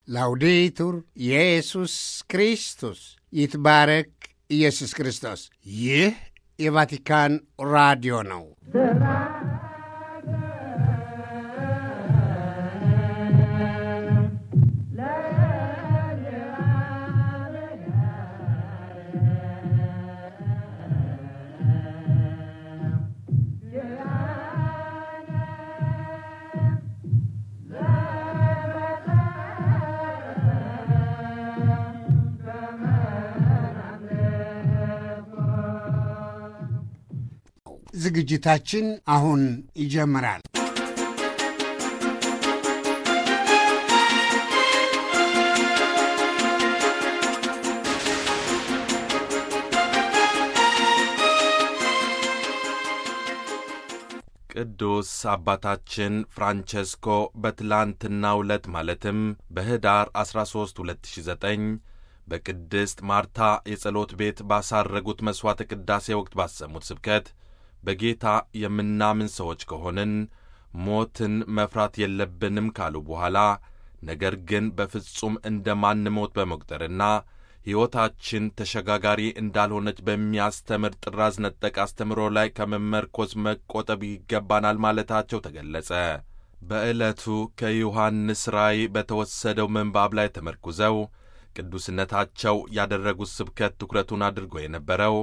ላውዴቱር ኢየሱስ ክርስቶስ ይትባረክ ኢየሱስ ክርስቶስ። ይህ የቫቲካን ራዲዮ ነው። ዝግጅታችን አሁን ይጀምራል። ቅዱስ አባታችን ፍራንቸስኮ በትላንትናው ዕለት ማለትም በኅዳር 13 2009 በቅድስት ማርታ የጸሎት ቤት ባሳረጉት መሥዋዕተ ቅዳሴ ወቅት ባሰሙት ስብከት በጌታ የምናምን ሰዎች ከሆንን ሞትን መፍራት የለብንም ካሉ በኋላ ነገር ግን በፍጹም እንደማንሞት በመቁጠርና ሕይወታችን ተሸጋጋሪ እንዳልሆነች በሚያስተምር ጥራዝ ነጠቅ አስተምሮ ላይ ከመመርኮዝ መቆጠብ ይገባናል ማለታቸው ተገለጸ። በዕለቱ ከዮሐንስ ራእይ በተወሰደው ምንባብ ላይ ተመርኩዘው ቅዱስነታቸው ያደረጉት ስብከት ትኩረቱን አድርጎ የነበረው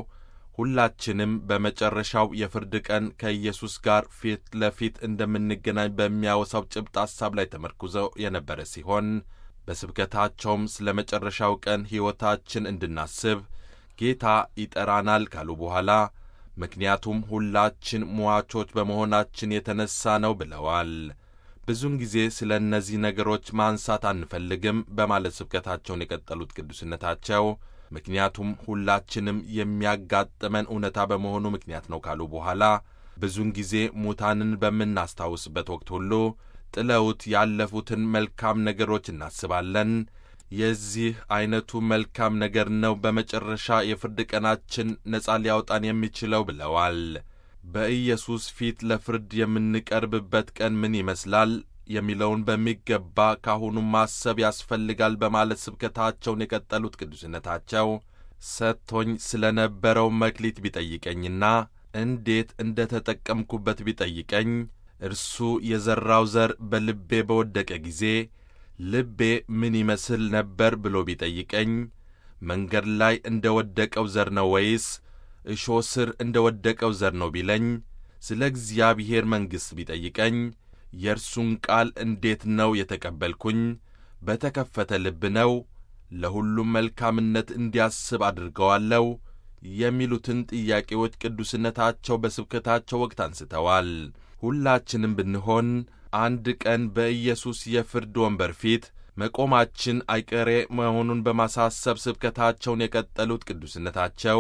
ሁላችንም በመጨረሻው የፍርድ ቀን ከኢየሱስ ጋር ፊት ለፊት እንደምንገናኝ በሚያወሳው ጭብጥ ሐሳብ ላይ ተመርኩዘው የነበረ ሲሆን በስብከታቸውም ስለ መጨረሻው ቀን ሕይወታችን እንድናስብ ጌታ ይጠራናል ካሉ በኋላ ምክንያቱም ሁላችን ሟቾች በመሆናችን የተነሣ ነው ብለዋል። ብዙውን ጊዜ ስለ እነዚህ ነገሮች ማንሳት አንፈልግም በማለት ስብከታቸውን የቀጠሉት ቅዱስነታቸው ምክንያቱም ሁላችንም የሚያጋጥመን እውነታ በመሆኑ ምክንያት ነው ካሉ በኋላ ብዙውን ጊዜ ሙታንን በምናስታውስበት ወቅት ሁሉ ጥለውት ያለፉትን መልካም ነገሮች እናስባለን። የዚህ ዐይነቱ መልካም ነገር ነው በመጨረሻ የፍርድ ቀናችን ነጻ ሊያወጣን የሚችለው ብለዋል። በኢየሱስ ፊት ለፍርድ የምንቀርብበት ቀን ምን ይመስላል የሚለውን በሚገባ ካሁኑ ማሰብ ያስፈልጋል በማለት ስብከታቸውን የቀጠሉት ቅዱስነታቸው ሰጥቶኝ ስለ ነበረው መክሊት ቢጠይቀኝና እንዴት እንደ ተጠቀምኩበት ቢጠይቀኝ እርሱ የዘራው ዘር በልቤ በወደቀ ጊዜ ልቤ ምን ይመስል ነበር ብሎ ቢጠይቀኝ መንገድ ላይ እንደ ወደቀው ዘር ነው ወይስ እሾህ ስር እንደ ወደቀው ዘር ነው ቢለኝ ስለ እግዚአብሔር መንግሥት ቢጠይቀኝ የእርሱን ቃል እንዴት ነው የተቀበልኩኝ? በተከፈተ ልብ ነው? ለሁሉም መልካምነት እንዲያስብ አድርገዋለሁ? የሚሉትን ጥያቄዎች ቅዱስነታቸው በስብከታቸው ወቅት አንስተዋል። ሁላችንም ብንሆን አንድ ቀን በኢየሱስ የፍርድ ወንበር ፊት መቆማችን አይቀሬ መሆኑን በማሳሰብ ስብከታቸውን የቀጠሉት ቅዱስነታቸው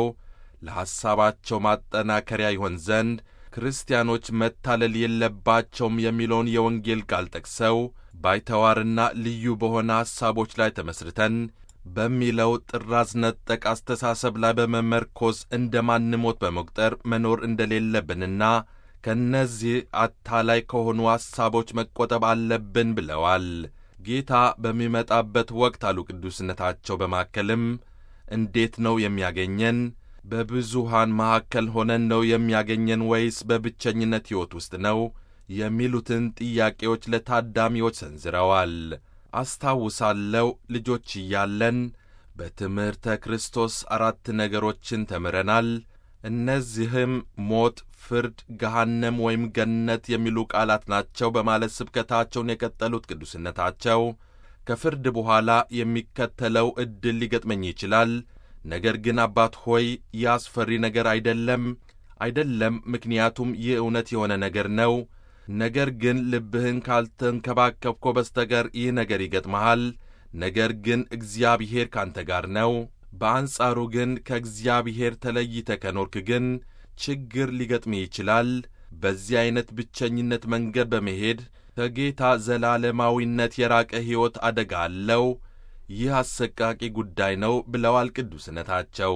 ለሐሳባቸው ማጠናከሪያ ይሆን ዘንድ ክርስቲያኖች መታለል የለባቸውም የሚለውን የወንጌል ቃል ጠቅሰው ባይተዋርና ልዩ በሆነ ሐሳቦች ላይ ተመስርተን በሚለው ጥራዝ ነጠቅ አስተሳሰብ ላይ በመመርኮዝ እንደማንሞት በመቁጠር መኖር እንደሌለብንና ከእነዚህ አታላይ ከሆኑ ሐሳቦች መቆጠብ አለብን ብለዋል። ጌታ በሚመጣበት ወቅት አሉ ቅዱስነታቸው በማከልም እንዴት ነው የሚያገኘን? በብዙሃን መካከል ሆነን ነው የሚያገኘን ወይስ በብቸኝነት ሕይወት ውስጥ ነው? የሚሉትን ጥያቄዎች ለታዳሚዎች ሰንዝረዋል። አስታውሳለሁ ልጆች እያለን በትምህርተ ክርስቶስ አራት ነገሮችን ተምረናል። እነዚህም ሞት፣ ፍርድ፣ ገሃነም ወይም ገነት የሚሉ ቃላት ናቸው በማለት ስብከታቸውን የቀጠሉት ቅዱስነታቸው ከፍርድ በኋላ የሚከተለው ዕድል ሊገጥመኝ ይችላል ነገር ግን አባት ሆይ ይህ አስፈሪ ነገር አይደለም አይደለም፣ ምክንያቱም ይህ እውነት የሆነ ነገር ነው። ነገር ግን ልብህን ካልተንከባከብኮ በስተቀር ይህ ነገር ይገጥመሃል። ነገር ግን እግዚአብሔር ካንተ ጋር ነው። በአንጻሩ ግን ከእግዚአብሔር ተለይተ ከኖርክ ግን ችግር ሊገጥም ይችላል። በዚህ ዐይነት ብቸኝነት መንገድ በመሄድ ከጌታ ዘላለማዊነት የራቀ ሕይወት አደጋ አለው። ይህ አሰቃቂ ጉዳይ ነው ብለዋል ቅዱስነታቸው።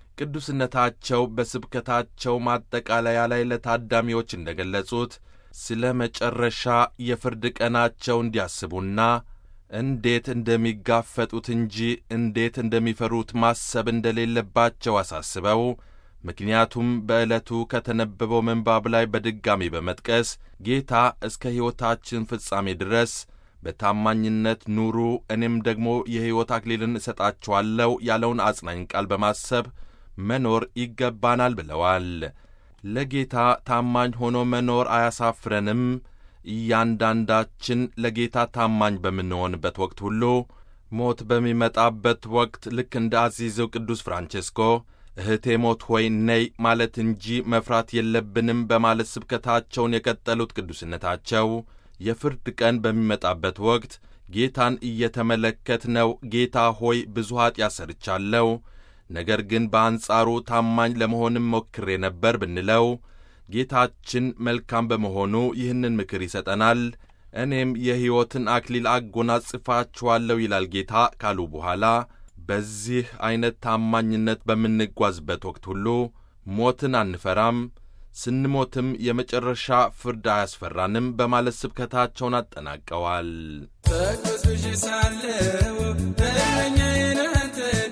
ቅዱስነታቸው በስብከታቸው ማጠቃለያ ላይ ለታዳሚዎች እንደ ገለጹት ስለ መጨረሻ የፍርድ ቀናቸው እንዲያስቡና እንዴት እንደሚጋፈጡት እንጂ እንዴት እንደሚፈሩት ማሰብ እንደሌለባቸው አሳስበው ምክንያቱም በዕለቱ ከተነበበው ምንባብ ላይ በድጋሚ በመጥቀስ ጌታ እስከ ሕይወታችን ፍጻሜ ድረስ በታማኝነት ኑሩ እኔም ደግሞ የሕይወት አክሊልን እሰጣችኋለሁ ያለውን አጽናኝ ቃል በማሰብ መኖር ይገባናል ብለዋል። ለጌታ ታማኝ ሆኖ መኖር አያሳፍረንም። እያንዳንዳችን ለጌታ ታማኝ በምንሆንበት ወቅት ሁሉ ሞት በሚመጣበት ወቅት ልክ እንደ አዚዘው ቅዱስ ፍራንቼስኮ እህቴ ሞት ሆይ ነይ ማለት እንጂ መፍራት የለብንም በማለት ስብከታቸውን የቀጠሉት ቅዱስነታቸው የፍርድ ቀን በሚመጣበት ወቅት ጌታን እየተመለከትነው ጌታ ሆይ ብዙ ኀጢአት ሰርቻለሁ፣ ነገር ግን በአንጻሩ ታማኝ ለመሆንም ሞክሬ ነበር ብንለው ጌታችን መልካም በመሆኑ ይህንን ምክር ይሰጠናል። እኔም የሕይወትን አክሊል አጎናጽፋችኋለሁ ይላል ጌታ ካሉ በኋላ በዚህ ዐይነት ታማኝነት በምንጓዝበት ወቅት ሁሉ ሞትን አንፈራም፣ ስንሞትም የመጨረሻ ፍርድ አያስፈራንም በማለት ስብከታቸውን አጠናቀዋል። ተቅበዝብዤ ሳለሁ እረኛዬን አንተን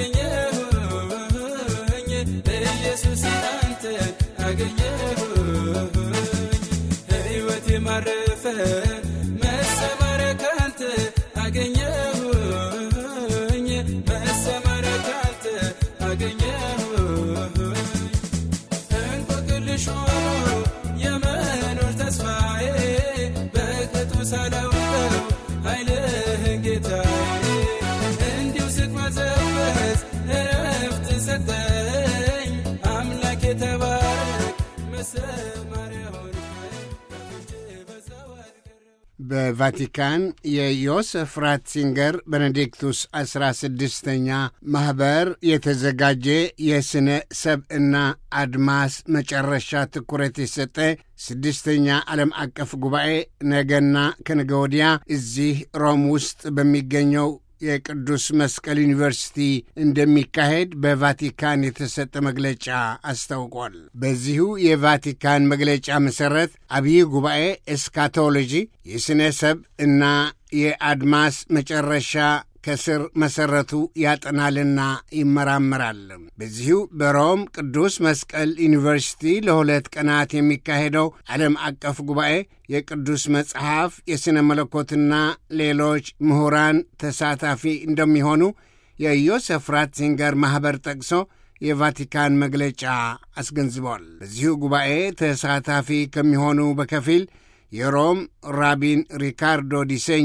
አገኘሁኝ፣ ኢየሱስ አንተን አገኘሁኝ፣ ሕይወቴ ማረፈ መሰማሪያ ካንተ አገኘሁኝ፣ መሰማሪያ ካንተ አገኘሁኝ እንቆቅልሽ ሆኖ የመኖር ተስፋዬ በቅጡ ሳላውቀው ኃይልህን ጌታዬ እንዲሁ ስቅመዘበዝ እረፍት ሰጠኝ አምላክ የተባረክ መሰማሪያ ሆንከኝ ከፊት በዛው አልቀረም በቫቲካን የዮሴፍ ራትሲንገር ቤኔዲክቱስ ዐሥራ ስድስተኛ ማኅበር የተዘጋጀ የሥነ ሰብዕና አድማስ መጨረሻ ትኩረት የሰጠ ስድስተኛ ዓለም አቀፍ ጉባኤ ነገና ከነገ ወዲያ እዚህ ሮም ውስጥ በሚገኘው የቅዱስ መስቀል ዩኒቨርሲቲ እንደሚካሄድ በቫቲካን የተሰጠ መግለጫ አስታውቋል። በዚሁ የቫቲካን መግለጫ መሠረት አብይ ጉባኤ ኤስካቶሎጂ የሥነ ሰብ እና የአድማስ መጨረሻ ከስር መሠረቱ ያጠናልና ይመራመራል። በዚሁ በሮም ቅዱስ መስቀል ዩኒቨርሲቲ ለሁለት ቀናት የሚካሄደው ዓለም አቀፍ ጉባኤ የቅዱስ መጽሐፍ የሥነ መለኮትና ሌሎች ምሁራን ተሳታፊ እንደሚሆኑ የዮሴፍ ራትዚንገር ማኅበር ጠቅሶ የቫቲካን መግለጫ አስገንዝበዋል። በዚሁ ጉባኤ ተሳታፊ ከሚሆኑ በከፊል የሮም ራቢን ሪካርዶ ዲሴኝ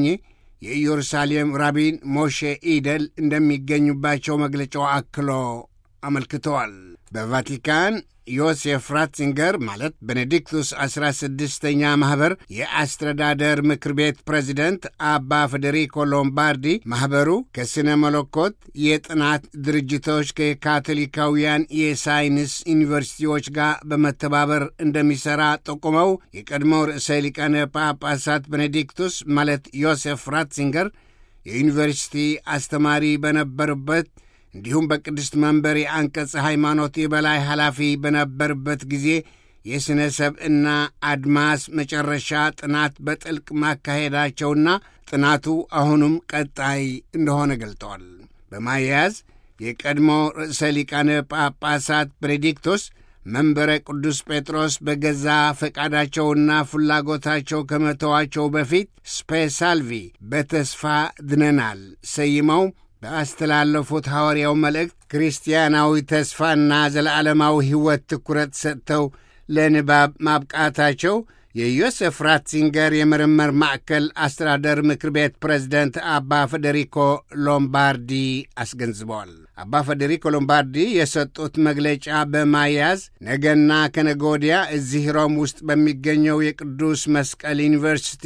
የኢየሩሳሌም ራቢን ሞሼ ኢደል እንደሚገኙባቸው መግለጫው አክሎ አመልክተዋል። በቫቲካን ዮሴፍ ራትዚንገር ማለት ቤኔዲክቱስ ዐሥራ ስድስተኛ ማኅበር የአስተዳደር ምክር ቤት ፕሬዚደንት አባ ፌዴሪኮ ሎምባርዲ ማኅበሩ ከሥነ መለኮት የጥናት ድርጅቶች ከካቶሊካውያን የሳይንስ ዩኒቨርሲቲዎች ጋር በመተባበር እንደሚሠራ ጠቁመው የቀድሞው ርዕሰ ሊቃነ ጳጳሳት ቤኔዲክቱስ ማለት ዮሴፍ ራትዚንገር የዩኒቨርሲቲ አስተማሪ በነበሩበት እንዲሁም በቅድስት መንበር የአንቀጸ ሃይማኖት የበላይ ኃላፊ በነበርበት ጊዜ የሥነ ሰብዕና አድማስ መጨረሻ ጥናት በጥልቅ ማካሄዳቸውና ጥናቱ አሁኑም ቀጣይ እንደሆነ ገልጠዋል። በማያያዝ የቀድሞ ርዕሰ ሊቃነ ጳጳሳት ቤኔዲክቶስ መንበረ ቅዱስ ጴጥሮስ በገዛ ፈቃዳቸውና ፍላጎታቸው ከመተዋቸው በፊት ስፔሳልቪ በተስፋ ድነናል ሰይመው በአስተላለፉት ሐዋርያው መልእክት ክርስቲያናዊ ተስፋና ዘለዓለማዊ ሕይወት ትኩረት ሰጥተው ለንባብ ማብቃታቸው የዮሴፍ ራትዚንገር የምርምር ማዕከል አስተዳደር ምክር ቤት ፕሬዝደንት አባ ፌዴሪኮ ሎምባርዲ አስገንዝበዋል። አባ ፌዴሪኮ ሎምባርዲ የሰጡት መግለጫ በማያዝ ነገና ከነገ ወዲያ እዚህ ሮም ውስጥ በሚገኘው የቅዱስ መስቀል ዩኒቨርሲቲ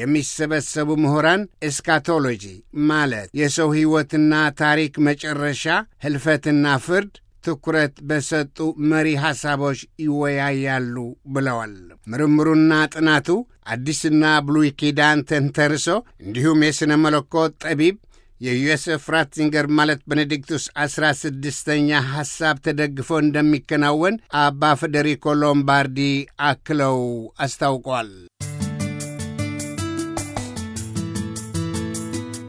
የሚሰበሰቡ ምሁራን ኤስካቶሎጂ ማለት የሰው ሕይወትና ታሪክ መጨረሻ፣ ሕልፈትና ፍርድ ትኩረት በሰጡ መሪ ሐሳቦች ይወያያሉ ብለዋል። ምርምሩና ጥናቱ አዲስና ብሉይ ኪዳን ተንተርሶ እንዲሁም የሥነ መለኮት ጠቢብ የዮሴፍ ራትዚንገር ማለት ቤኔዲክቱስ ዐሥራ ስድስተኛ ሐሳብ ተደግፎ እንደሚከናወን አባ ፌዴሪኮ ሎምባርዲ አክለው አስታውቋል።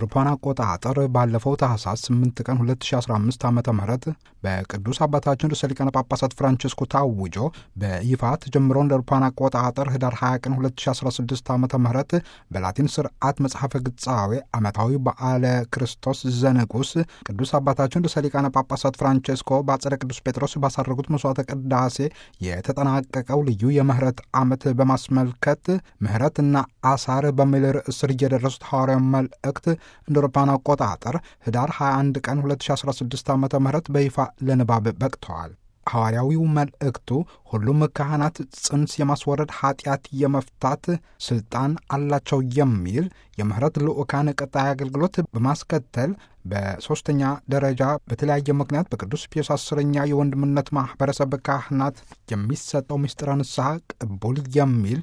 አውሮፓውያን አቆጣጠር ባለፈው ታህሳስ 8 ቀን 2015 ዓ ም በቅዱስ አባታችን ርዕሰ ሊቃነ ጳጳሳት ፍራንቺስኮ ታውጆ በይፋ ተጀምሮ እንደ አውሮፓውያን አቆጣጠር ህዳር 20 ቀን 2016 ዓ ም በላቲን ስርዓት መጽሐፈ ግጻዌ ዓመታዊ በዓለ ክርስቶስ ዘንጉስ ቅዱስ አባታችን ርዕሰ ሊቃነ ጳጳሳት ፍራንቺስኮ በአጸደ ቅዱስ ጴጥሮስ ባሳረጉት መስዋዕተ ቅዳሴ የተጠናቀቀው ልዩ የምህረት ዓመት በማስመልከት ምህረትና አሳር በሚል ርዕስ ስር እየደረሱት ሐዋርያዊ መልእክት እንደ አውሮፓውያን አቆጣጠር ህዳር 21 ቀን 2016 ዓ ም በይፋ ለንባብ በቅተዋል። ሐዋርያዊው መልእክቱ ሁሉም ካህናት ጽንስ የማስወረድ ኃጢአት የመፍታት ስልጣን አላቸው የሚል የምህረት ልዑካን ቀጣይ አገልግሎት በማስከተል በሦስተኛ ደረጃ በተለያየ ምክንያት በቅዱስ ፒዮስ አስረኛ የወንድምነት ማኅበረሰብ ካህናት የሚሰጠው ምስጢረ ንስሐ ቅቡል የሚል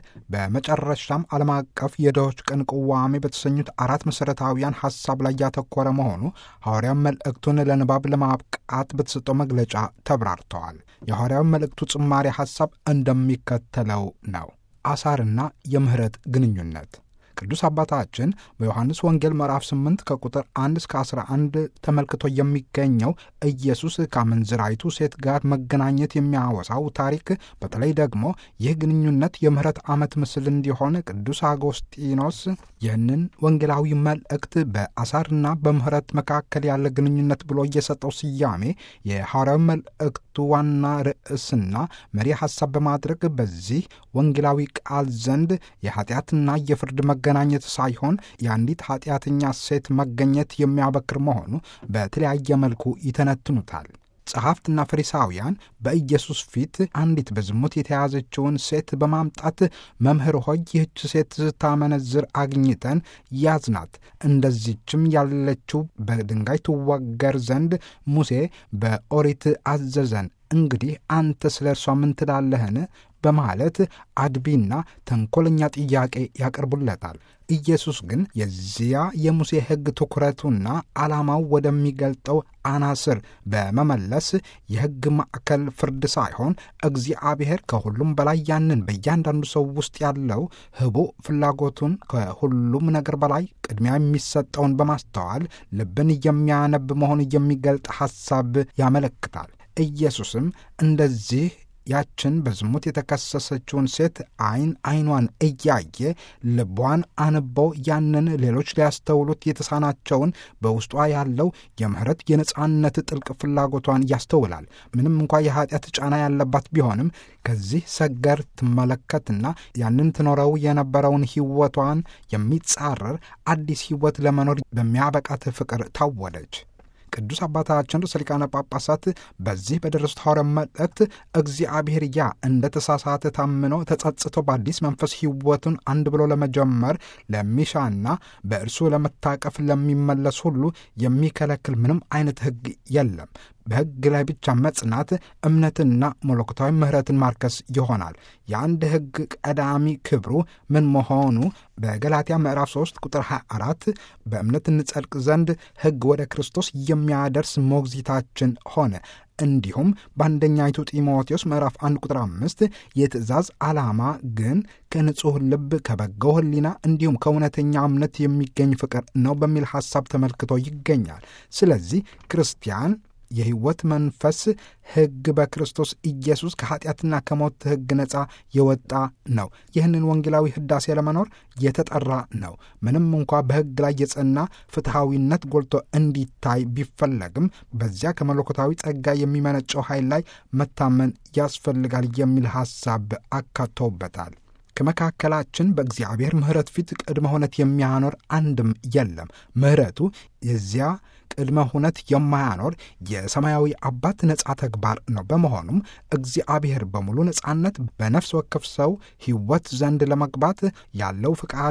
በመጨረሻም ዓለም አቀፍ የድሆች ቀን ቅዋሜ በተሰኙት አራት መሠረታዊያን ሐሳብ ላይ ያተኮረ መሆኑ ሐዋርያዊ መልእክቱን ለንባብ ለማብቃት በተሰጠው መግለጫ ተብራርተዋል። የሐዋርያዊ መልእክቱ ጭማሪ ሐሳብ እንደሚከተለው ነው። አሳርና የምህረት ግንኙነት ቅዱስ አባታችን በዮሐንስ ወንጌል ምዕራፍ 8 ከቁጥር 1 እስከ 11 ተመልክቶ የሚገኘው ኢየሱስ ከአመንዝራይቱ ሴት ጋር መገናኘት የሚያወሳው ታሪክ በተለይ ደግሞ ይህ ግንኙነት የምህረት ዓመት ምስል እንዲሆን ቅዱስ አጎስጢኖስ ይህንን ወንጌላዊ መልእክት በአሳርና በምህረት መካከል ያለ ግንኙነት ብሎ እየሰጠው ስያሜ የሐዋርያዊ መልእክቱ ዋና ርዕስና መሪ ሐሳብ በማድረግ በዚህ ወንጌላዊ ቃል ዘንድ የኃጢአትና የፍርድ መገናኘት ሳይሆን የአንዲት ኃጢአተኛ ሴት መገኘት የሚያበክር መሆኑ በተለያየ መልኩ ይተነትኑታል። ጸሐፍትና ፈሪሳውያን በኢየሱስ ፊት አንዲት በዝሙት የተያዘችውን ሴት በማምጣት መምህር ሆይ ይህች ሴት ስታመነዝር አግኝተን ያዝናት፣ እንደዚችም ያለችው በድንጋይ ትወገር ዘንድ ሙሴ በኦሪት አዘዘን። እንግዲህ አንተ ስለ እርሷ ምን ትላለህን? በማለት አድቢና ተንኮለኛ ጥያቄ ያቀርቡለታል። ኢየሱስ ግን የዚያ የሙሴ ሕግ ትኩረቱና ዓላማው ወደሚገልጠው አናስር በመመለስ የሕግ ማዕከል ፍርድ ሳይሆን እግዚአብሔር ከሁሉም በላይ ያንን በእያንዳንዱ ሰው ውስጥ ያለው ህቡዕ ፍላጎቱን ከሁሉም ነገር በላይ ቅድሚያ የሚሰጠውን በማስተዋል ልብን የሚያነብ መሆን የሚገልጥ ሐሳብ ያመለክታል። ኢየሱስም እንደዚህ ያችን በዝሙት የተከሰሰችውን ሴት ዓይን ዓይኗን እያየ ልቧን አንበው ያንን ሌሎች ሊያስተውሉት የተሳናቸውን በውስጧ ያለው የምህረት የነጻነት ጥልቅ ፍላጎቷን ያስተውላል። ምንም እንኳ የኃጢአት ጫና ያለባት ቢሆንም ከዚህ ሰገር ትመለከትና ያንን ትኖረው የነበረውን ሕይወቷን የሚጻረር አዲስ ሕይወት ለመኖር በሚያበቃት ፍቅር ታወደች። ቅዱስ አባታችን ርዕሰ ሊቃነ ጳጳሳት በዚህ በደረሱት ሐዋርያዊ መልእክት እግዚአብሔር ያ እንደ ተሳሳተ ታምኖ ተጸጽቶ በአዲስ መንፈስ ሕይወቱን አንድ ብሎ ለመጀመር ለሚሻና በእርሱ ለመታቀፍ ለሚመለስ ሁሉ የሚከለክል ምንም አይነት ሕግ የለም። በሕግ ላይ ብቻ መጽናት እምነትና መለኮታዊ ምሕረትን ማርከስ ይሆናል። የአንድ ሕግ ቀዳሚ ክብሩ ምን መሆኑ በገላትያ ምዕራፍ 3 ቁጥር 24 በእምነት እንጸድቅ ዘንድ ሕግ ወደ ክርስቶስ የሚያደርስ ሞግዚታችን ሆነ። እንዲሁም በአንደኛይቱ ጢሞቴዎስ ምዕራፍ 1 ቁጥር 5 የትእዛዝ ዓላማ ግን ከንጹሕ ልብ ከበጎ ሕሊና እንዲሁም ከእውነተኛ እምነት የሚገኝ ፍቅር ነው በሚል ሐሳብ ተመልክቶ ይገኛል። ስለዚህ ክርስቲያን የሕይወት መንፈስ ሕግ በክርስቶስ ኢየሱስ ከኀጢአትና ከሞት ሕግ ነፃ የወጣ ነው። ይህንን ወንጌላዊ ሕዳሴ ለመኖር የተጠራ ነው። ምንም እንኳ በሕግ ላይ የጸና ፍትሐዊነት ጎልቶ እንዲታይ ቢፈለግም በዚያ ከመለኮታዊ ጸጋ የሚመነጨው ኃይል ላይ መታመን ያስፈልጋል የሚል ሐሳብ አካተውበታል። ከመካከላችን በእግዚአብሔር ምሕረት ፊት ቅድመ ሁነት የሚያኖር አንድም የለም። ምሕረቱ የዚያ ቅድመ ሁነት የማያኖር የሰማያዊ አባት ነፃ ተግባር ነው። በመሆኑም እግዚአብሔር በሙሉ ነፃነት በነፍስ ወከፍ ሰው ሕይወት ዘንድ ለመግባት ያለው ፍቃዱ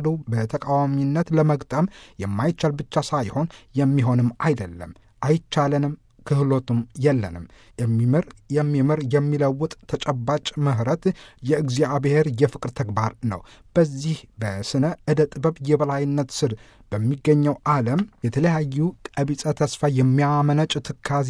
በተቃዋሚነት ለመግጠም የማይቻል ብቻ ሳይሆን የሚሆንም አይደለም። አይቻለንም ክህሎቱም የለንም። የሚምር የሚምር የሚለውጥ ተጨባጭ ምሕረት የእግዚአብሔር የፍቅር ተግባር ነው። በዚህ በስነ ዕደ ጥበብ የበላይነት ስር በሚገኘው ዓለም የተለያዩ ቀቢጸ ተስፋ የሚያመነጭ ትካዜ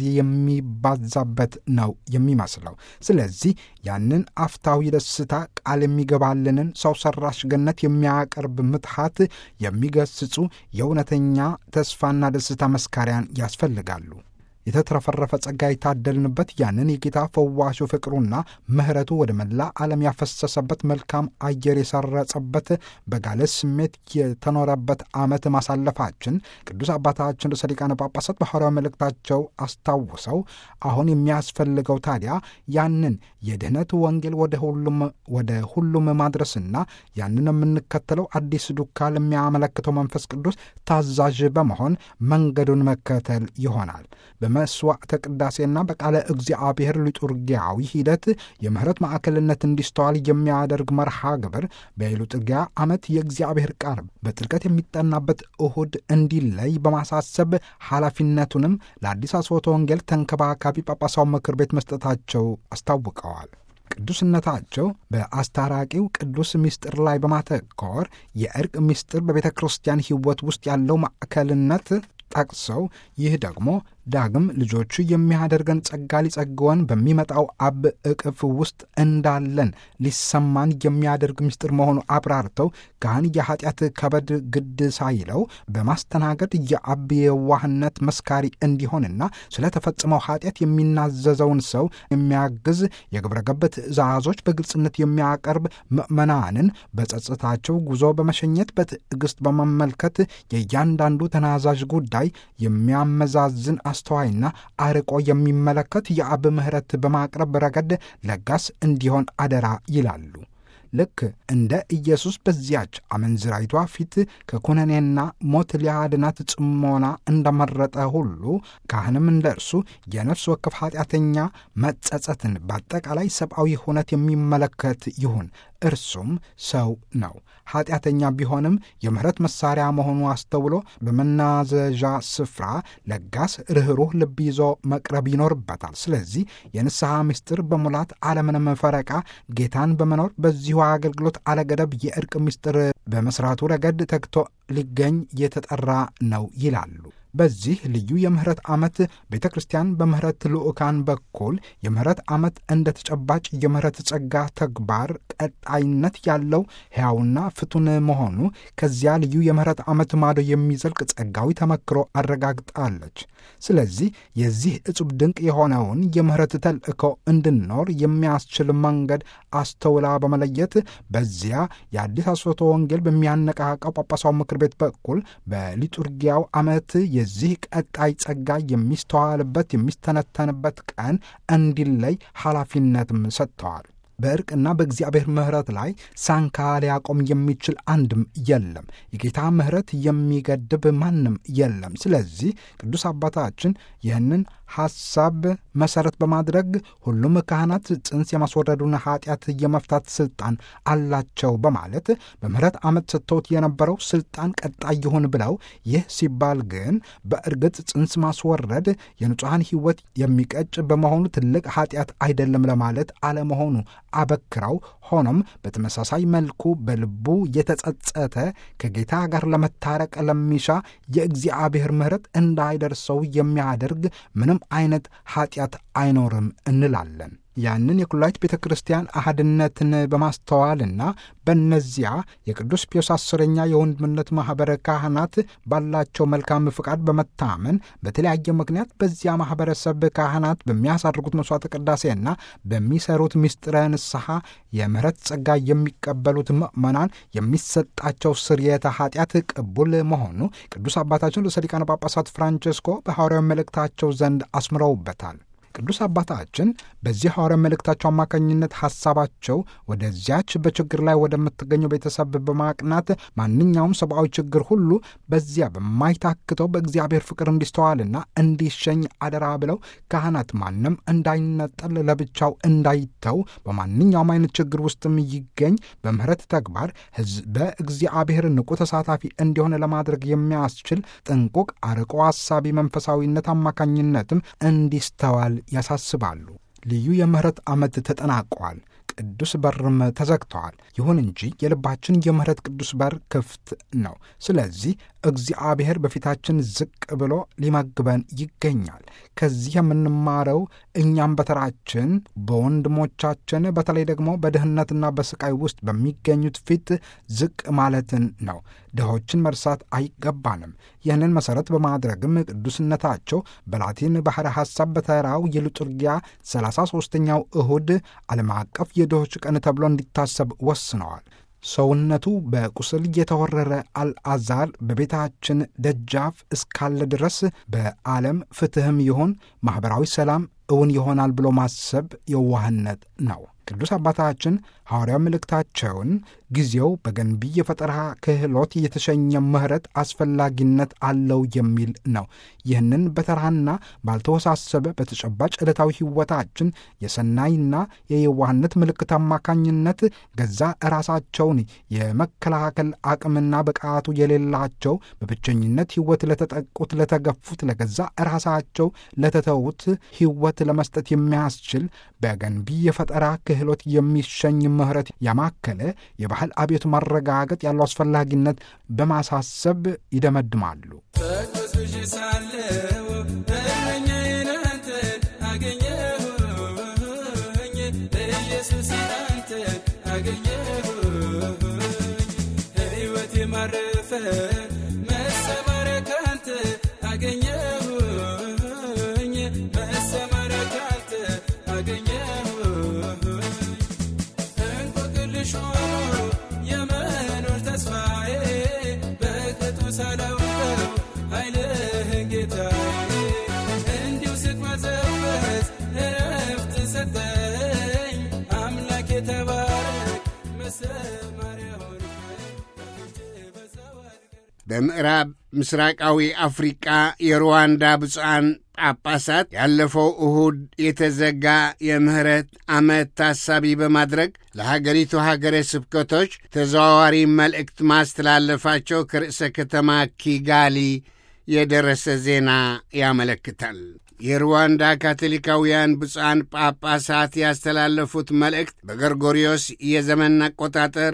የሚባዛበት ነው የሚመስለው። ስለዚህ ያንን አፍታዊ ደስታ ቃል የሚገባልንን ሰው ሰራሽ ገነት የሚያቀርብ ምትሃት የሚገስጹ የእውነተኛ ተስፋና ደስታ መስካሪያን ያስፈልጋሉ። የተትረፈረፈ ጸጋ የታደልንበት ያንን የጌታ ፈዋሹ ፍቅሩና ምሕረቱ ወደ መላ ዓለም ያፈሰሰበት መልካም አየር የሰረጸበት በጋለ ስሜት የተኖረበት ዓመት ማሳለፋችን ቅዱስ አባታችን ርዕሰ ሊቃነ ጳጳሳት በሐዋርያዊ መልእክታቸው አስታውሰው አሁን የሚያስፈልገው ታዲያ ያንን የድኅነት ወንጌል ወደ ሁሉም ወደ ሁሉም ማድረስና ያንን የምንከተለው አዲስ ዱካ ለሚያመለክተው መንፈስ ቅዱስ ታዛዥ በመሆን መንገዱን መከተል ይሆናል። በመስዋዕተ ቅዳሴና በቃለ እግዚአብሔር ሊጡርጊያዊ ሂደት የምህረት ማዕከልነት እንዲስተዋል የሚያደርግ መርሃ ግብር በሊጡርጊያ ዓመት የእግዚአብሔር ቃል በጥልቀት የሚጠናበት እሁድ እንዲለይ በማሳሰብ ኃላፊነቱንም ለአዲስ አስቦተ ወንጌል ተንከባካቢ ጳጳሳዊ ምክር ቤት መስጠታቸው አስታውቀዋል። ቅዱስነታቸው በአስታራቂው ቅዱስ ምስጢር ላይ በማተኮር የእርቅ ምስጢር በቤተ ክርስቲያን ሕይወት ውስጥ ያለው ማዕከልነት ጠቅሰው ይህ ደግሞ ዳግም ልጆቹ የሚያደርገን ጸጋ ሊጸግወን በሚመጣው አብ እቅፍ ውስጥ እንዳለን ሊሰማን የሚያደርግ ምስጢር መሆኑ አብራርተው ካህን የኃጢአት ከበድ ግድ ሳይለው በማስተናገድ የአብ የዋህነት መስካሪ እንዲሆንና ስለተፈጽመው ኃጢአት የሚናዘዘውን ሰው የሚያግዝ የግብረ ገብ ትእዛዞች በግልጽነት የሚያቀርብ ምዕመናንን በጸጥታቸው ጉዞ በመሸኘት በትዕግስት በመመልከት የእያንዳንዱ ተናዛዥ ጉዳይ የሚያመዛዝን አስተዋይና አርቆ የሚመለከት የአብ ምሕረት በማቅረብ ረገድ ለጋስ እንዲሆን አደራ ይላሉ። ልክ እንደ ኢየሱስ በዚያች አመንዝራይቷ ፊት ከኩነኔና ሞት ሊያድናት ጽሞና እንደመረጠ ሁሉ ካህንም እንደ እርሱ የነፍስ ወከፍ ኃጢአተኛ መጸጸትን በአጠቃላይ ሰብአዊ ሁነት የሚመለከት ይሁን። እርሱም ሰው ነው። ኃጢአተኛ ቢሆንም የምሕረት መሣሪያ መሆኑ አስተውሎ በመናዘዣ ስፍራ ለጋስ ርኅሩህ ልብ ይዞ መቅረብ ይኖርበታል። ስለዚህ የንስሐ ምስጢር በሙላት አለምንም ፈረቃ ጌታን በመኖር በዚሁ አገልግሎት አለገደብ የእርቅ ምስጢር በመስራቱ ረገድ ተግቶ ሊገኝ የተጠራ ነው ይላሉ። በዚህ ልዩ የምህረት ዓመት ቤተ ክርስቲያን በምህረት ልዑካን በኩል የምህረት ዓመት እንደ ተጨባጭ የምህረት ጸጋ ተግባር ቀጣይነት ያለው ሕያውና ፍቱን መሆኑ ከዚያ ልዩ የምህረት ዓመት ማዶ የሚዘልቅ ጸጋዊ ተመክሮ አረጋግጣለች። ስለዚህ የዚህ እጹብ ድንቅ የሆነውን የምህረት ተልእኮ እንድንኖር የሚያስችል መንገድ አስተውላ በመለየት በዚያ የአዲስ አስፎቶ ወንጌል በሚያነቃቃው ጳጳሳዊ ምክር ቤት በኩል በሊጡርጊያው ዓመት የዚህ ቀጣይ ጸጋ የሚስተዋልበት የሚስተነተንበት ቀን እንዲለይ ኃላፊነትም ሰጥተዋል። በእርቅና በእግዚአብሔር ምሕረት ላይ ሳንካ ሊያቆም የሚችል አንድም የለም። የጌታ ምሕረት የሚገድብ ማንም የለም። ስለዚህ ቅዱስ አባታችን ይህንን ሐሳብ መሠረት በማድረግ ሁሉም ካህናት ጽንስ የማስወረዱን ኃጢአት የመፍታት ሥልጣን አላቸው በማለት በምሕረት ዓመት ሰጥተውት የነበረው ሥልጣን ቀጣይ ይሁን ብለው፣ ይህ ሲባል ግን በእርግጥ ጽንስ ማስወረድ የንጹሐን ሕይወት የሚቀጭ በመሆኑ ትልቅ ኃጢአት አይደለም ለማለት አለመሆኑ አበክረው ሆኖም በተመሳሳይ መልኩ በልቡ የተጸጸተ ከጌታ ጋር ለመታረቅ ለሚሻ የእግዚአብሔር ምሕረት እንዳይደርሰው የሚያደርግ ምንም አይነት ኃጢአት አይኖርም እንላለን። ያንን የኩላዊት ቤተ ክርስቲያን አህድነትን በማስተዋልና በእነዚያ የቅዱስ ፒዮስ አስረኛ የወንድምነት ማኅበረ ካህናት ባላቸው መልካም ፍቃድ በመታመን በተለያየ ምክንያት በዚያ ማኅበረሰብ ካህናት በሚያሳድርጉት መሥዋዕተ ቅዳሴና በሚሰሩት ምስጢረ ንስሐ የምሕረት ጸጋ የሚቀበሉት ምዕመናን የሚሰጣቸው ስርየተ ኃጢአት ቅቡል መሆኑ ቅዱስ አባታችን ርዕሰ ሊቃነ ጳጳሳት ፍራንቸስኮ በሐዋርያዊ መልእክታቸው ዘንድ አስምረውበታል። ቅዱስ አባታችን በዚህ ሐዋርያ መልእክታቸው አማካኝነት ሐሳባቸው ወደዚያች በችግር ላይ ወደምትገኘው ቤተሰብ በማቅናት ማንኛውም ሰብአዊ ችግር ሁሉ በዚያ በማይታክተው በእግዚአብሔር ፍቅር እንዲስተዋልና እንዲሸኝ አደራ ብለው ካህናት ማንም እንዳይነጠል ለብቻው እንዳይተው በማንኛውም አይነት ችግር ውስጥም ይገኝ በምህረት ተግባር ሕዝበ እግዚአብሔር ንቁ ተሳታፊ እንዲሆን ለማድረግ የሚያስችል ጥንቁቅ አርቆ አሳቢ መንፈሳዊነት አማካኝነትም እንዲስተዋል ያሳስባሉ። ልዩ የምህረት ዓመት ተጠናቋል። ቅዱስ በርም ተዘግተዋል። ይሁን እንጂ የልባችን የምህረት ቅዱስ በር ክፍት ነው። ስለዚህ እግዚአብሔር በፊታችን ዝቅ ብሎ ሊመግበን ይገኛል። ከዚህ የምንማረው እኛም በተራችን በወንድሞቻችን በተለይ ደግሞ በድህነትና በስቃይ ውስጥ በሚገኙት ፊት ዝቅ ማለትን ነው። ድሆችን መርሳት አይገባንም። ይህንን መሠረት በማድረግም ቅዱስነታቸው በላቲን ባሕረ ሐሳብ በተራው የሊጡርጊያ 33ኛው እሁድ ዓለም አቀፍ የድሆች ቀን ተብሎ እንዲታሰብ ወስነዋል። ሰውነቱ በቁስል የተወረረ አልዓዛር በቤታችን ደጃፍ እስካለ ድረስ በዓለም ፍትሕም ይሁን ማኅበራዊ ሰላም እውን ይሆናል ብሎ ማሰብ የዋህነት ነው። ቅዱስ አባታችን ሐዋርያው መልእክታቸውን ጊዜው በገንቢ የፈጠራ ክህሎት የተሸኘ ምህረት አስፈላጊነት አለው የሚል ነው። ይህንን በተራና ባልተወሳሰበ በተጨባጭ ዕለታዊ ሕይወታችን የሰናይና የየዋህነት ምልክት አማካኝነት ገዛ ራሳቸውን የመከላከል አቅምና ብቃቱ የሌላቸው በብቸኝነት ሕይወት ለተጠቁት፣ ለተገፉት፣ ለገዛ ራሳቸው ለተተዉት ሕይወት ለመስጠት የሚያስችል በገንቢ የፈጠራ ክህሎት የሚሸኝ ምህረት ያማከለ የባህል አብዮት ማረጋገጥ ያለው አስፈላጊነት በማሳሰብ ይደመድማሉ። በቆስብሽ ሳለው እረኛዬን አንተን አገኘሁኝ ኢየሱስ አንተን አገኘሁኝ ሕይወቴ ማረፈ መሰማሪያ ካንተ አገኘሁኝ መሰማሪያ ካንተ አገኘሁኝ እንቆቅልሽ ሆኖ የመኖር ተስፋዬ በቅጡ ሳላውቀው ኃይልህን ጌታዬ እንዲሁ ስቅመዘበዝ እረፍት ሰጠኝ አምላክ የተባረክ መሰማሪያ ሆንከኝ በፊት በዛው አልቀር በምዕራብ ምስራቃዊ አፍሪቃ የሩዋንዳ ብፁዓን ጳጳሳት ያለፈው እሁድ የተዘጋ የምህረት ዓመት ታሳቢ በማድረግ ለሀገሪቱ ሀገረ ስብከቶች ተዘዋዋሪ መልእክት ማስተላለፋቸው ከርዕሰ ከተማ ኪጋሊ የደረሰ ዜና ያመለክታል። የሩዋንዳ ካቶሊካውያን ብፁዓን ጳጳሳት ያስተላለፉት መልእክት በገርጎሪዮስ የዘመን አቆጣጠር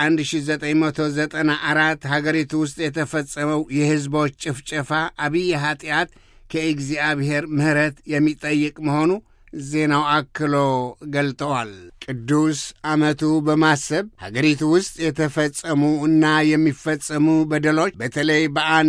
በ1994 ሀገሪቱ ውስጥ የተፈጸመው የሕዝቦች ጭፍጨፋ አብይ ኀጢአት ከእግዚአብሔር ምሕረት የሚጠይቅ መሆኑ ዜናው አክሎ ገልጠዋል። ቅዱስ ዓመቱ በማሰብ ሀገሪቱ ውስጥ የተፈጸሙ እና የሚፈጸሙ በደሎች በተለይ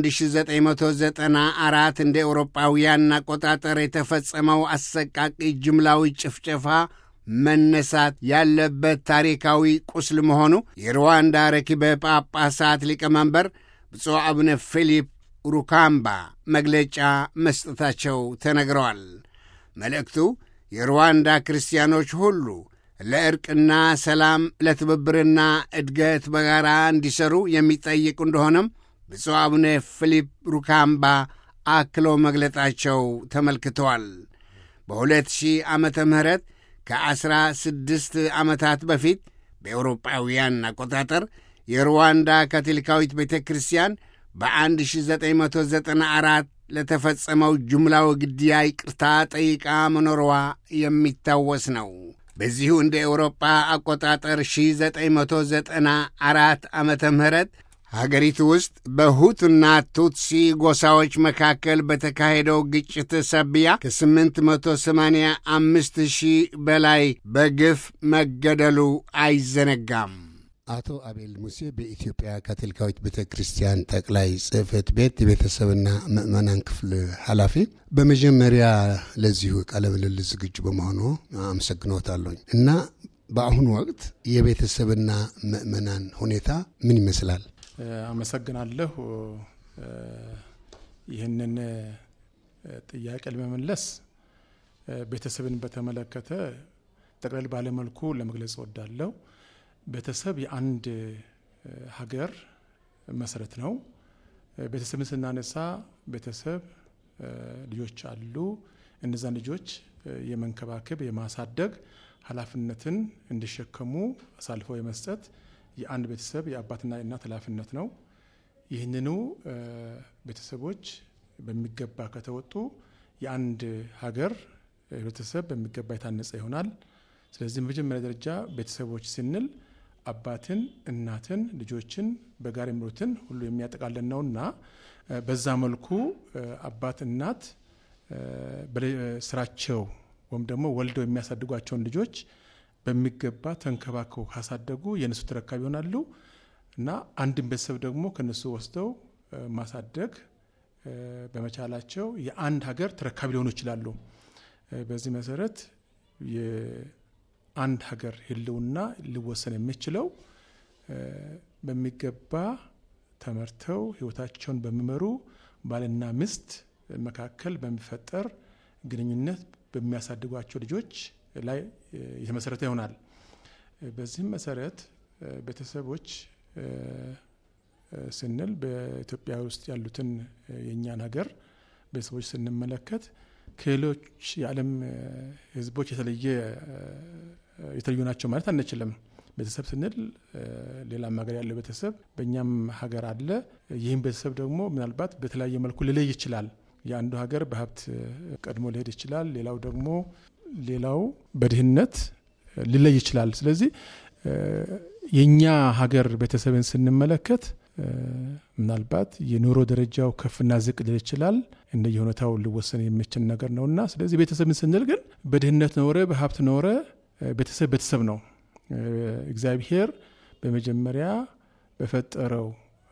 በ1994 እንደ ኤውሮጳውያን አቆጣጠር የተፈጸመው አሰቃቂ ጅምላዊ ጭፍጨፋ መነሳት ያለበት ታሪካዊ ቁስል መሆኑ የሩዋንዳ ረኪበ ጳጳሳት ሊቀመንበር ብፁዕ አቡነ ፊሊፕ ሩካምባ መግለጫ መስጠታቸው ተነግረዋል። መልእክቱ የሩዋንዳ ክርስቲያኖች ሁሉ ለዕርቅና ሰላም፣ ለትብብርና እድገት በጋራ እንዲሰሩ የሚጠይቅ እንደሆነም ብፁዕ አቡነ ፊሊፕ ሩካምባ አክለው መግለጣቸው ተመልክተዋል። በ2000 ዓመተ ምህረት ከዐሥራ ስድስት ዓመታት በፊት በኤውሮጳውያን አቆጣጠር የሩዋንዳ ካቶሊካዊት ቤተ ክርስቲያን በ1994 ለተፈጸመው ጅምላዊ ግድያ ይቅርታ ጠይቃ መኖሯ የሚታወስ ነው። በዚሁ እንደ ኤውሮጳ አቆጣጠር 1994 ዓመተ ምህረት ሀገሪቱ ውስጥ በሁቱና ቱትሲ ጎሳዎች መካከል በተካሄደው ግጭት ሰብያ ከ885 ሺህ በላይ በግፍ መገደሉ አይዘነጋም። አቶ አቤል ሙሴ በኢትዮጵያ ካቶሊካዊት ቤተ ክርስቲያን ጠቅላይ ጽሕፈት ቤት የቤተሰብና ምዕመናን ክፍል ኃላፊ፣ በመጀመሪያ ለዚሁ ቃለ ምልልስ ዝግጁ በመሆኑ አመሰግኖታለሁኝ እና በአሁኑ ወቅት የቤተሰብና ምዕመናን ሁኔታ ምን ይመስላል? አመሰግናለሁ። ይህንን ጥያቄ ለመመለስ ቤተሰብን በተመለከተ ጠቅለል ባለመልኩ ለመግለጽ እወዳለሁ። ቤተሰብ የአንድ ሀገር መሰረት ነው። ቤተሰብን ስናነሳ ቤተሰብ ልጆች አሉ። እነዛን ልጆች የመንከባከብ የማሳደግ ኃላፊነትን እንዲሸከሙ አሳልፈው የመስጠት የአንድ ቤተሰብ የአባትና የእናት ኃላፊነት ነው። ይህንኑ ቤተሰቦች በሚገባ ከተወጡ የአንድ ሀገር ህብረተሰብ በሚገባ የታነጸ ይሆናል። ስለዚህ በመጀመሪያ ደረጃ ቤተሰቦች ስንል አባትን፣ እናትን፣ ልጆችን በጋራ የሚኖሩትን ሁሉ የሚያጠቃለን ነውና በዛ መልኩ አባት እናት ስራቸው ወይም ደግሞ ወልደው የሚያሳድጓቸውን ልጆች በሚገባ ተንከባክበው ካሳደጉ የእነሱ ተረካቢ ይሆናሉ እና አንድን ቤተሰብ ደግሞ ከነሱ ወስደው ማሳደግ በመቻላቸው የአንድ ሀገር ተረካቢ ሊሆኑ ይችላሉ። በዚህ መሰረት የአንድ ሀገር ህልውና ሊወሰን የሚችለው በሚገባ ተመርተው ህይወታቸውን በሚመሩ ባልና ሚስት መካከል በሚፈጠር ግንኙነት በሚያሳድጓቸው ልጆች ላይ የተመሰረተ ይሆናል። በዚህም መሰረት ቤተሰቦች ስንል በኢትዮጵያ ውስጥ ያሉትን የእኛን ሀገር ቤተሰቦች ስንመለከት ከሌሎች የዓለም ህዝቦች የተለየ የተለዩ ናቸው ማለት አንችልም። ቤተሰብ ስንል ሌላም ሀገር ያለው ቤተሰብ በእኛም ሀገር አለ። ይህም ቤተሰብ ደግሞ ምናልባት በተለያየ መልኩ ሊለይ ይችላል። የአንዱ ሀገር በሀብት ቀድሞ ሊሄድ ይችላል። ሌላው ደግሞ ሌላው በድህነት ሊለይ ይችላል። ስለዚህ የእኛ ሀገር ቤተሰብን ስንመለከት ምናልባት የኑሮ ደረጃው ከፍና ዝቅ ሊል ይችላል። እንደየ ሁኔታው ሊወሰን የሚችል ነገር ነውና ስለዚህ ቤተሰብን ስንል ግን በድህነት ኖረ በሀብት ኖረ ቤተሰብ ቤተሰብ ነው። እግዚአብሔር በመጀመሪያ በፈጠረው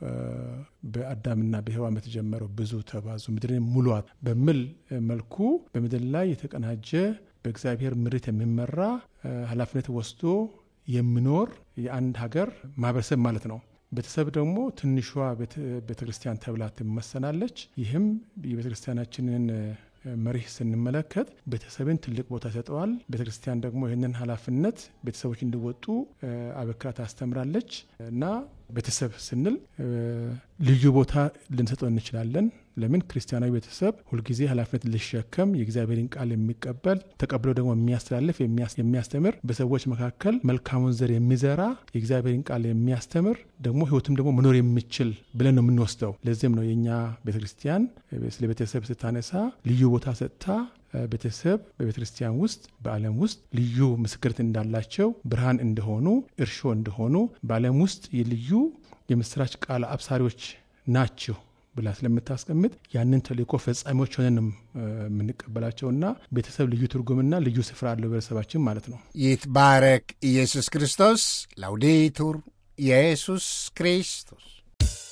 በአዳምና በሔዋን በተጀመረው ብዙ ተባዙ ምድርን ሙሏት በሚል መልኩ በምድር ላይ የተቀናጀ በእግዚአብሔር ምሪት የሚመራ ኃላፊነት ወስዶ የሚኖር የአንድ ሀገር ማህበረሰብ ማለት ነው። ቤተሰብ ደግሞ ትንሿ ቤተ ክርስቲያን ተብላ ትመሰናለች። ይህም የቤተ ክርስቲያናችንን መሪህ ስንመለከት ቤተሰብን ትልቅ ቦታ ይሰጠዋል። ቤተ ክርስቲያን ደግሞ ይህንን ኃላፊነት ቤተሰቦች እንዲወጡ አበክራ ታስተምራለች እና ቤተሰብ ስንል ልዩ ቦታ ልንሰጠው እንችላለን። ለምን ክርስቲያናዊ ቤተሰብ ሁልጊዜ ኃላፊነት ሊሸከም የእግዚአብሔርን ቃል የሚቀበል ተቀብሎ ደግሞ የሚያስተላልፍ የሚያስተምር በሰዎች መካከል መልካሙን ዘር የሚዘራ የእግዚአብሔርን ቃል የሚያስተምር ደግሞ ሕይወትም ደግሞ መኖር የሚችል ብለን ነው የምንወስደው። ለዚህም ነው የእኛ ቤተ ክርስቲያን ስለ ቤተሰብ ስታነሳ ልዩ ቦታ ሰጥታ ቤተሰብ በቤተ ክርስቲያን ውስጥ በዓለም ውስጥ ልዩ ምስክርት እንዳላቸው ብርሃን እንደሆኑ እርሾ እንደሆኑ በዓለም ውስጥ የልዩ የምስራች ቃል አብሳሪዎች ናቸው ብላ ስለምታስቀምጥ ያንን ተልእኮ ፈጻሚዎች ሆነን ነው የምንቀበላቸውና ቤተሰብ ልዩ ትርጉምና ልዩ ስፍራ አለው በቤተሰባችን ማለት ነው። ይትባረክ ኢየሱስ ክርስቶስ። ላውዴቱር ኢየሱስ ክርስቶስ